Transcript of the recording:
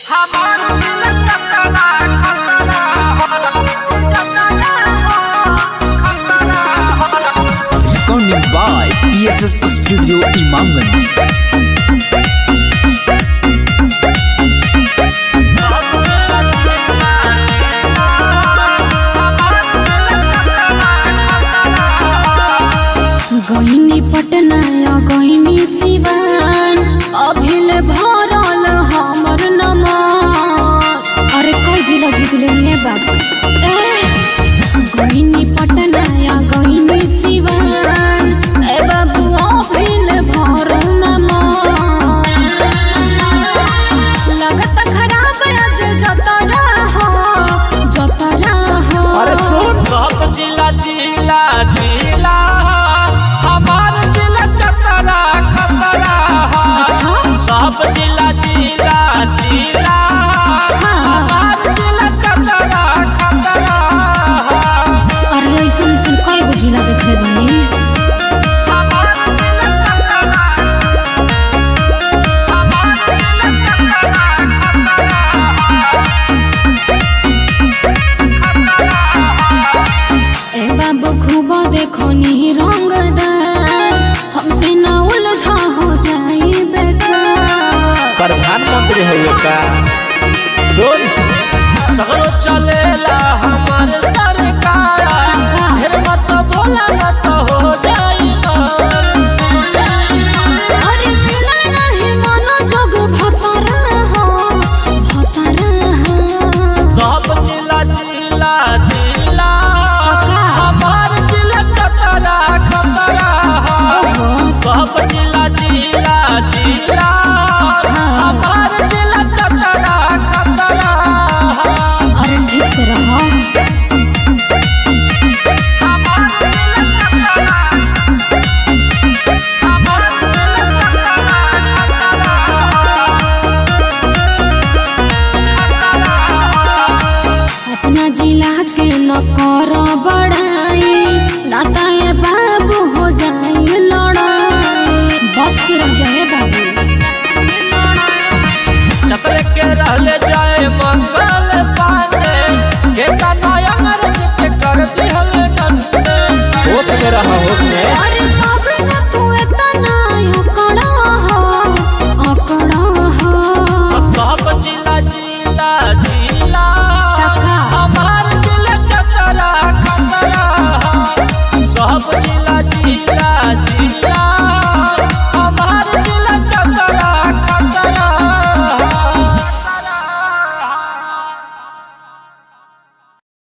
Recording by PSS Studio Imangan. गईनी पटना या गईनी सिवान अभिल भरल हमर नमन अरे कई जिला जीत लेनी है बाबू ए, गईनी पटना या गईनी सिवान ए बाबू अभिल भरल नमन लगत खराब आज जतरा हो जतरा हो अरे सुन सब जिला जिला जिला हमार जिला चतरा खतरा अच्छा सब जिला जिला जिला हमार जिला चतरा खतरा अरे ऐसन ऐसन कई गो जिला देखले बानी हमार जिला चतरा हमार जिला चतरा ए बाबू खूब देखनी रंगदार हमसे न उलझा हो जाई बेकार प्रधानमंत्री हुए का सुन सगरो चलेला हमार सरकार का? ढेर मत बोला न तो हो जाई मार। अरे मिलल नहीं मन जोग भतरा हो भतरा हो सब जिला जिला जिला का? हमार जिला चतरा खतरा ओहो सब जिला जिला जिला हमार जिला चतरा खतरा अरे ठीक से रहो हमार जिला चतरा हमार जिला अपना जिला के न कर बड़ाई नाता ये बाबू हो जाई लड़ाई बच के रह जाए बाबू चतरे के रहले जाए मंगल